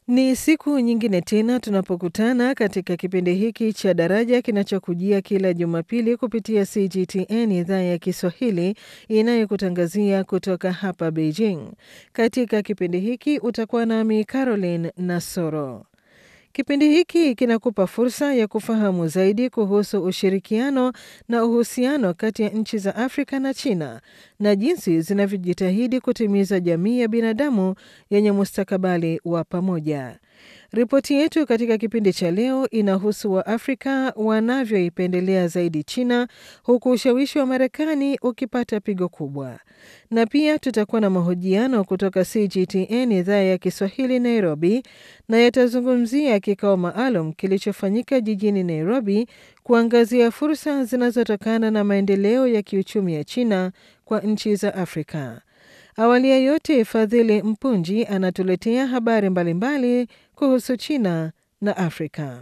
Ni siku nyingine tena tunapokutana katika kipindi hiki cha Daraja kinachokujia kila Jumapili kupitia CGTN idhaa ya Kiswahili inayokutangazia kutoka hapa Beijing. Katika kipindi hiki utakuwa nami Caroline Nasoro. Kipindi hiki kinakupa fursa ya kufahamu zaidi kuhusu ushirikiano na uhusiano kati ya nchi za Afrika na China na jinsi zinavyojitahidi kutimiza jamii ya binadamu yenye mustakabali wa pamoja. Ripoti yetu katika kipindi cha leo inahusu Waafrika wanavyoipendelea zaidi China huku ushawishi wa Marekani ukipata pigo kubwa, na pia tutakuwa na mahojiano kutoka CGTN idhaa ya Kiswahili Nairobi, na yatazungumzia kikao maalum kilichofanyika jijini Nairobi kuangazia fursa zinazotokana na maendeleo ya kiuchumi ya China kwa nchi za Afrika. Awali ya yote, Fadhili Mpunji anatuletea habari mbalimbali mbali kuhusu China na Afrika.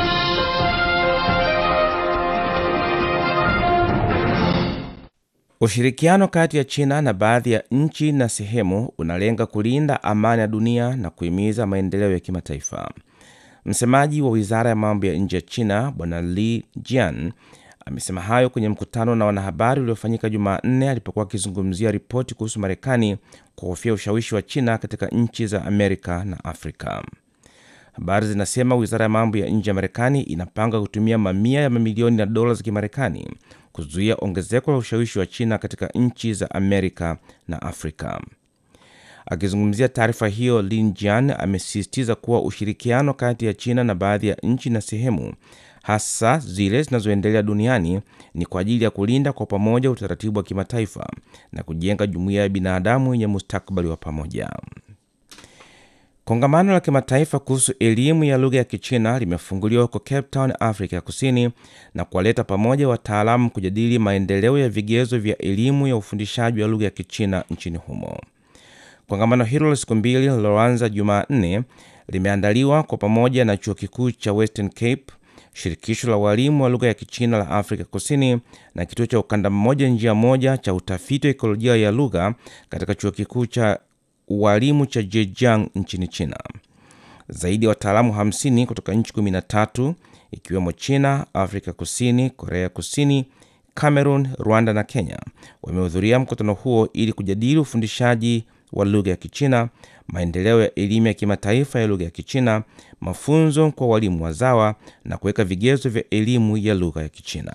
Ushirikiano kati ya China na baadhi ya nchi na sehemu unalenga kulinda amani ya dunia na kuhimiza maendeleo ya kimataifa. Msemaji wa wizara ya mambo ya nje ya China Bwana Li Jian amesema hayo kwenye mkutano na wanahabari uliofanyika Jumanne alipokuwa akizungumzia ripoti kuhusu Marekani kuhofia ushawishi wa China katika nchi za Amerika na Afrika. Habari zinasema wizara ya mambo ya nje ya Marekani inapanga kutumia mamia ya mamilioni ya dola za Kimarekani kuzuia ongezeko la ushawishi wa China katika nchi za Amerika na Afrika. Akizungumzia taarifa hiyo, Lin Jian amesisitiza kuwa ushirikiano kati ya China na baadhi ya nchi na sehemu hasa zile zinazoendelea duniani ni kwa ajili ya kulinda kwa pamoja utaratibu wa kimataifa na kujenga jumuiya ya binadamu yenye mustakabali wa pamoja. Kongamano la kimataifa kuhusu elimu ya lugha ya Kichina limefunguliwa huko Cape Town, Afrika ya Kusini, na kuwaleta pamoja wataalamu kujadili maendeleo ya vigezo vya elimu ya ufundishaji wa lugha ya Kichina nchini humo. Kongamano hilo la siku mbili liloanza Jumanne limeandaliwa kwa pamoja na chuo kikuu cha Western Cape, shirikisho la walimu wa lugha ya Kichina la Afrika Kusini na kituo cha ukanda mmoja njia moja cha utafiti wa ekolojia ya lugha katika chuo kikuu cha ualimu cha Zhejiang nchini China. Zaidi ya wataalamu 50 kutoka nchi 13 ikiwemo China, Afrika Kusini, Korea Kusini, Cameroon, Rwanda na Kenya wamehudhuria mkutano huo ili kujadili ufundishaji wa lugha ya Kichina, maendeleo ya elimu ya kimataifa ya lugha ya Kichina, mafunzo kwa walimu wazawa na kuweka vigezo vya elimu ya lugha ya Kichina.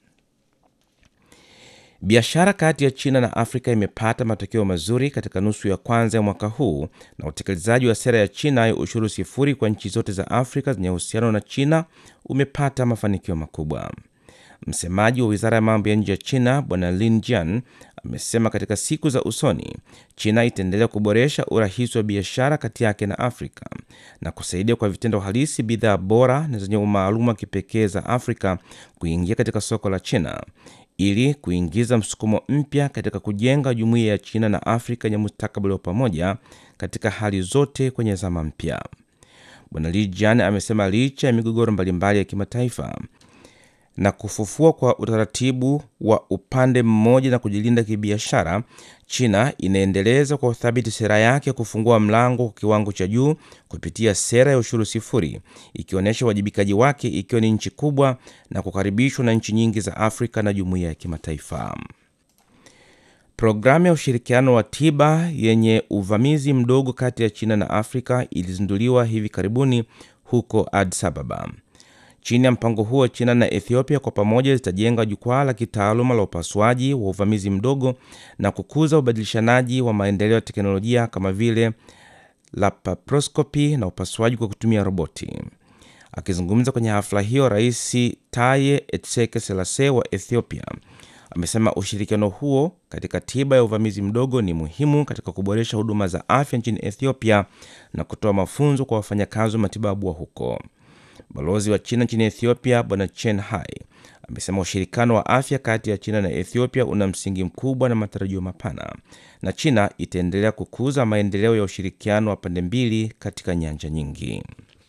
Biashara kati ya China na Afrika imepata matokeo mazuri katika nusu ya kwanza ya mwaka huu na utekelezaji wa sera ya China ya ushuru sifuri kwa nchi zote za Afrika zenye uhusiano na China umepata mafanikio makubwa. Msemaji wa wizara ya mambo ya nje ya China Bwana Lin Jian amesema katika siku za usoni China itaendelea kuboresha urahisi wa biashara kati yake na Afrika na kusaidia kwa vitendo halisi bidhaa bora na zenye umaalum wa kipekee za Afrika kuingia katika soko la China ili kuingiza msukumo mpya katika kujenga jumuiya ya China na Afrika yenye mustakabali wa pamoja katika hali zote kwenye zama mpya. Bwana Li Jian amesema licha ya migogoro mbalimbali ya kimataifa na kufufua kwa utaratibu wa upande mmoja na kujilinda kibiashara, China inaendeleza kwa uthabiti sera yake ya kufungua mlango kwa kiwango cha juu kupitia sera ya ushuru sifuri, ikionyesha uwajibikaji wake ikiwa ni nchi kubwa na kukaribishwa na nchi nyingi za Afrika na jumuiya ya kimataifa. Programu ya ushirikiano wa tiba yenye uvamizi mdogo kati ya China na Afrika ilizinduliwa hivi karibuni huko Addis Ababa. Chini ya mpango huo, China na Ethiopia kwa pamoja zitajenga jukwaa la kitaaluma la upasuaji wa uvamizi mdogo na kukuza ubadilishanaji wa maendeleo ya teknolojia kama vile laparoscopy na upasuaji kwa kutumia roboti. Akizungumza kwenye hafla hiyo, Rais Taye Etseke Selassie wa Ethiopia amesema ushirikiano huo katika tiba ya uvamizi mdogo ni muhimu katika kuboresha huduma za afya nchini Ethiopia na kutoa mafunzo kwa wafanyakazi wa matibabu wa huko. Balozi wa China nchini Ethiopia Bwana Chen Hai amesema ushirikiano wa afya kati ya China na Ethiopia una msingi mkubwa na matarajio mapana, na China itaendelea kukuza maendeleo ya ushirikiano wa pande mbili katika nyanja nyingi.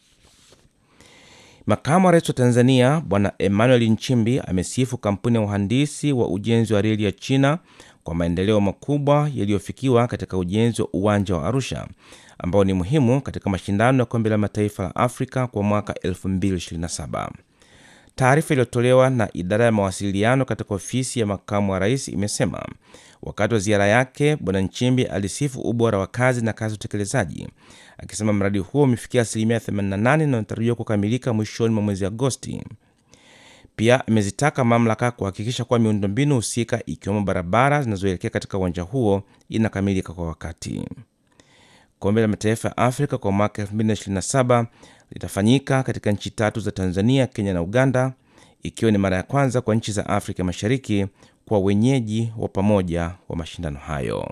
Makamu wa rais wa Tanzania Bwana Emmanuel Nchimbi amesifu kampuni ya uhandisi wa ujenzi wa reli ya China kwa maendeleo makubwa yaliyofikiwa katika ujenzi wa uwanja wa Arusha, ambao ni muhimu katika mashindano ya kombe la mataifa la Afrika kwa mwaka 2027. Taarifa iliyotolewa na idara ya mawasiliano katika ofisi ya makamu wa rais imesema wakati wa ziara yake, Bwana Nchimbi alisifu ubora wa kazi na kasi ya utekelezaji, akisema mradi huo umefikia asilimia 88 na unatarajiwa kukamilika mwishoni mwa mwezi Agosti. Pia amezitaka mamlaka kuhakikisha kuwa miundombinu husika ikiwemo barabara zinazoelekea katika uwanja huo inakamilika kwa wakati. Kombe la mataifa ya Afrika kwa mwaka 2027 litafanyika katika nchi tatu za Tanzania, Kenya na Uganda, ikiwa ni mara ya kwanza kwa nchi za Afrika Mashariki kwa wenyeji wa pamoja wa mashindano hayo.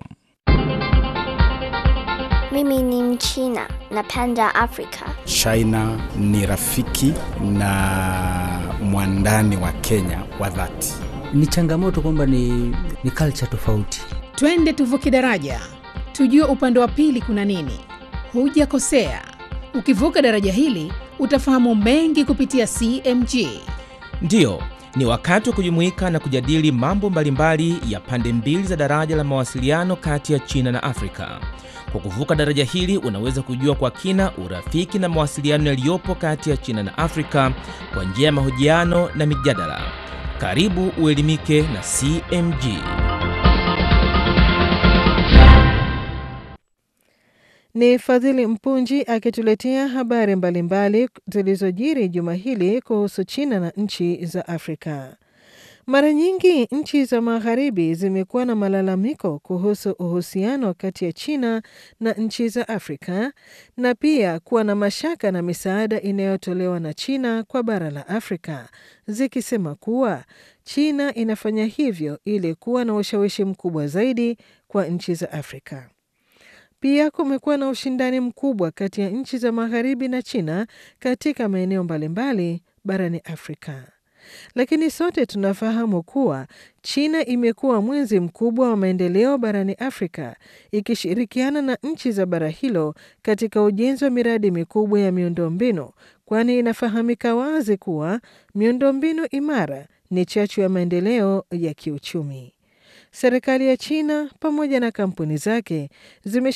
Mimi ni Mchina, napenda Afrika. China ni rafiki na mwandani wa Kenya wa dhati. Ni changamoto kwamba ni, ni culture tofauti. Twende tuvuke daraja, tujue upande wa pili kuna nini. Hujakosea, ukivuka daraja hili utafahamu mengi kupitia CMG. Ndiyo, ni wakati wa kujumuika na kujadili mambo mbalimbali ya pande mbili za daraja la mawasiliano kati ya China na Afrika. Kwa kuvuka daraja hili unaweza kujua kwa kina urafiki na mawasiliano yaliyopo kati ya China na Afrika kwa njia ya mahojiano na mijadala. Karibu uelimike na CMG. Ni Fadhili Mpunji akituletea habari mbalimbali zilizojiri juma hili kuhusu China na nchi za Afrika. Mara nyingi nchi za magharibi zimekuwa na malalamiko kuhusu uhusiano kati ya China na nchi za Afrika na pia kuwa na mashaka na misaada inayotolewa na China kwa bara la Afrika, zikisema kuwa China inafanya hivyo ili kuwa na ushawishi mkubwa zaidi kwa nchi za Afrika. Pia kumekuwa na ushindani mkubwa kati ya nchi za magharibi na China katika maeneo mbalimbali barani Afrika. Lakini sote tunafahamu kuwa China imekuwa mwenzi mkubwa wa maendeleo barani Afrika, ikishirikiana na nchi za bara hilo katika ujenzi wa miradi mikubwa ya miundombinu, kwani inafahamika wazi kuwa miundombinu imara ni chachu ya maendeleo ya kiuchumi. Serikali ya China pamoja na kampuni zake zime